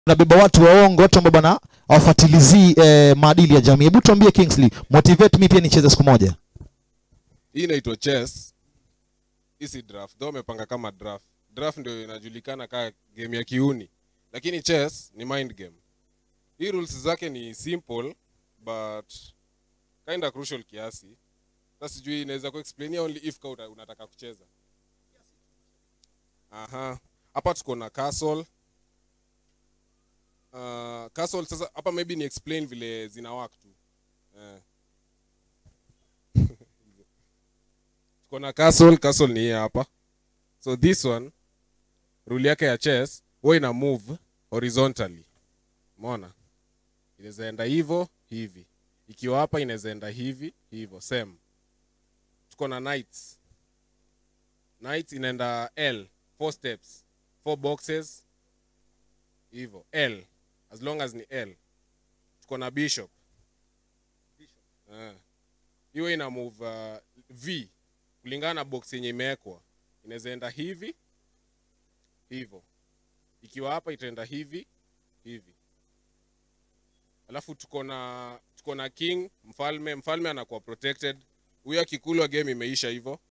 unabeba watu waongo, watu ambao bana hawafuatilizii eh, maadili ya jamii. Hebu tuambie Kingsley, motivate mi pia nicheze siku moja. hii inaitwa chess hii si draft though wamepanga kama draft draft ndio inajulikana kaa game ya kiuni lakini chess ni mind game hii rules zake ni simple but kinda crucial kiasi sasa sijui inaweza kuexplainia only if ka uta- unataka kucheza aha hapa tuko na castle uh, castle sasa hapa maybe ni explain vile zina work tu eh. tuko na castle castle ni hii hapa so this one rule yake ya chess huwa ina move horizontally umeona inaweza enda hivyo hivi ikiwa hapa inaweza enda hivi hivyo same tuko na knights knights inaenda l four steps four boxes hivyo l as long as ni l tuko na bishop Eh. hiyo ina move uh, v kulingana na box yenye imewekwa inaweza enda hivi hivyo ikiwa hapa itaenda hivi hivi alafu tuko na tuko na king mfalme mfalme anakuwa protected huyo akikulwa game imeisha hivyo